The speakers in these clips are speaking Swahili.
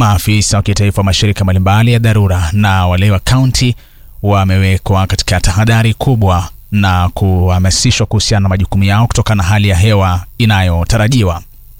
Maafisa wa kitaifa wa mashirika mbalimbali ya dharura na wale wa kaunti wamewekwa katika tahadhari kubwa na kuhamasishwa kuhusiana na majukumu yao kutokana na hali ya hewa inayotarajiwa.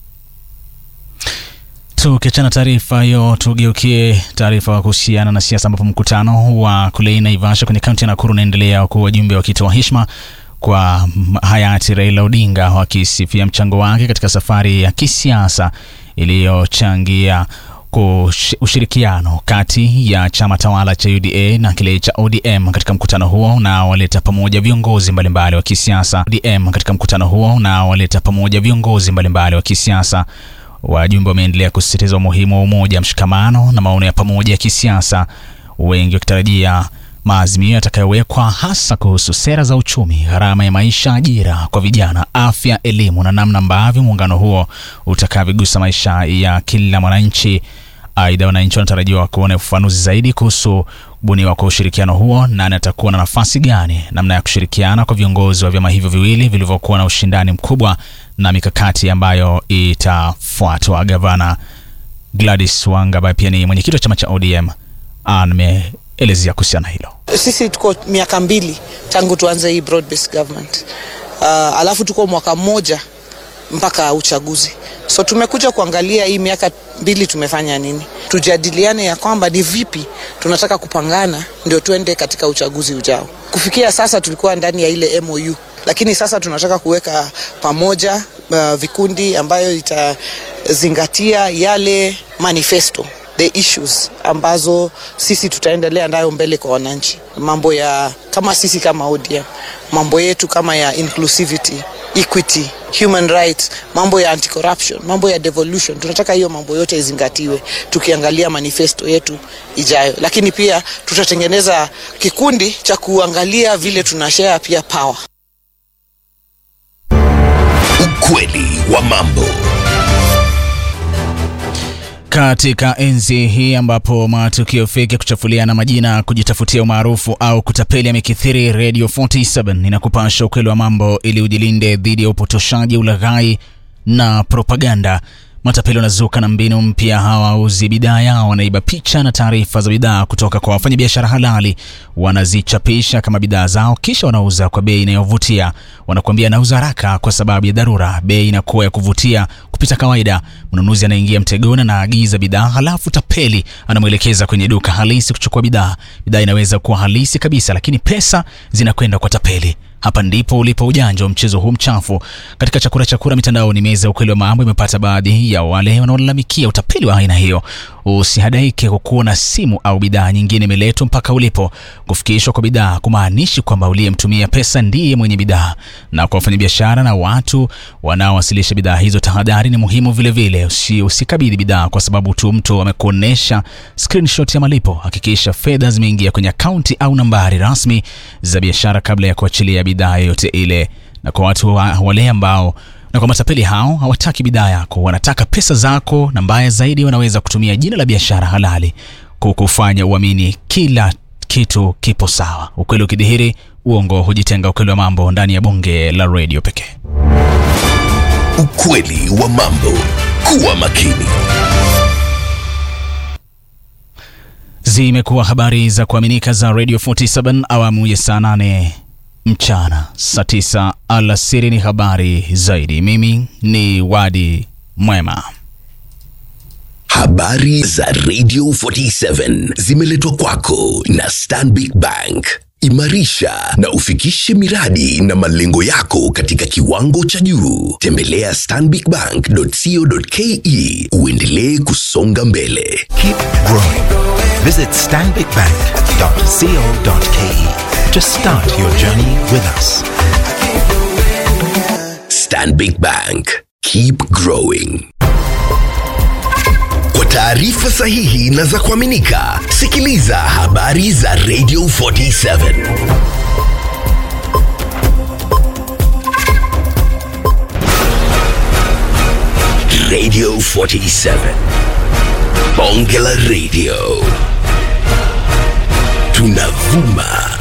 Tukiachana taarifa hiyo, tugeukie taarifa kuhusiana na siasa, ambapo mkutano wa kule Naivasha kwenye kaunti ya Nakuru unaendelea huku wajumbe wakitoa heshima kwa hayati Raila Odinga wakisifia mchango wake katika safari ya kisiasa iliyochangia ushirikiano kati ya chama tawala cha UDA na kile cha ODM. Katika mkutano huo na waleta pamoja viongozi mbalimbali wa kisiasa ODM. Katika mkutano huo na waleta pamoja viongozi mbalimbali wa kisiasa Wajumbe wameendelea kusisitiza umuhimu wa umoja, mshikamano na maono ya pamoja ya kisiasa, wengi wakitarajia maazimio yatakayowekwa hasa kuhusu sera za uchumi, gharama ya maisha, ajira kwa vijana, afya, elimu na namna ambavyo muungano huo utakavyogusa maisha ya kila mwananchi. Aidha, wananchi wanatarajiwa kuona ufafanuzi zaidi kuhusu kubuniwa kwa ushirikiano huo, nani atakuwa na nafasi gani, namna ya kushirikiana kwa viongozi wa vyama hivyo viwili vilivyokuwa na ushindani mkubwa na mikakati ambayo itafuatwa. Gavana Gladys Wanga ambaye pia ni mwenyekiti wa chama cha ODM ameelezea kuhusiana hilo. Sisi tuko miaka mbili tangu tuanze hii broad based government. Uh, alafu tuko mwaka mmoja mpaka uchaguzi, so tumekuja kuangalia hii miaka mbili tumefanya nini, tujadiliane ya kwamba ni vipi tunataka kupangana ndio tuende katika uchaguzi ujao. Kufikia sasa tulikuwa ndani ya ile MOU, lakini sasa tunataka kuweka pamoja uh, vikundi ambayo itazingatia yale manifesto the issues ambazo sisi tutaendelea nayo mbele kwa wananchi, mambo ya kama sisi kama ODM, mambo yetu kama ya inclusivity, equity, human rights, mambo ya anti-corruption, mambo ya devolution. Tunataka hiyo mambo yote izingatiwe tukiangalia manifesto yetu ijayo, lakini pia tutatengeneza kikundi cha kuangalia vile tunashare pia power. Ukweli wa mambo. Katika enzi hii ambapo matukio feki ya kuchafuliana majina, kujitafutia umaarufu au kutapeli yamekithiri, Radio 47 inakupasha ukweli wa mambo ili ujilinde dhidi ya upotoshaji, ulaghai na propaganda. Matapeli wanazuka na mbinu mpya. Hawauzi bidhaa yao, wanaiba picha na taarifa za bidhaa kutoka kwa wafanyabiashara halali, wanazichapisha kama bidhaa zao, kisha wanauza kwa bei inayovutia. Wanakuambia nauza haraka kwa sababu ya dharura. Bei inakuwa ya kuvutia kupita kawaida. Mnunuzi anaingia mtegoni na aagiza bidhaa, halafu tapeli anamwelekeza kwenye duka halisi kuchukua bidhaa. Bidhaa inaweza kuwa halisi kabisa, lakini pesa zinakwenda kwa tapeli. Hapa ndipo ulipo ujanja wa mchezo huu mchafu. Katika chakura chakura mitandaoni, meza ya ukweli wa mambo imepata baadhi ya wale wanaolalamikia utapeli wa aina hiyo. Usihadaike kwa kuona simu au bidhaa nyingine imeletwa mpaka ulipo. Kufikishwa kwa bidhaa kumaanishi kwamba uliyemtumia pesa ndiye mwenye bidhaa. Na kwa wafanyabiashara na watu wanaowasilisha bidhaa hizo, tahadhari ni muhimu vilevile. Usi, usikabidhi bidhaa kwa sababu tu mtu amekuonesha screenshot ya malipo. Hakikisha fedha zimeingia kwenye akaunti au nambari rasmi za biashara kabla ya kuachilia bidhaa yoyote ile. Na kwa watu wa, wale ambao na kwa matapeli hao hawataki bidhaa yako, wanataka pesa zako, na mbaya zaidi, wanaweza kutumia jina la biashara halali kukufanya uamini kila kitu kipo sawa. Ukweli ukidhihiri, uongo hujitenga. Ukweli wa mambo ndani ya bonge la redio pekee. Ukweli wa mambo. Kuwa makini. Zimekuwa habari za kuaminika za Radio 47 awamu ya saa 8 mchana, saa 9 alasiri ni habari zaidi. Mimi ni Wadi Mwema. Habari za Radio 47 zimeletwa kwako na Stanbic Bank. Imarisha na ufikishe miradi na malengo yako katika kiwango cha juu. Tembelea stanbicbank.co.ke uendelee kusonga mbele. Keep growing. Visit stanbicbank.co.ke to start your journey with us. Stanbic Bank. Keep growing. Kwa taarifa sahihi na za kuaminika, sikiliza habari za Radio 47. Radio 47. Bonge la Radio. Tunavuma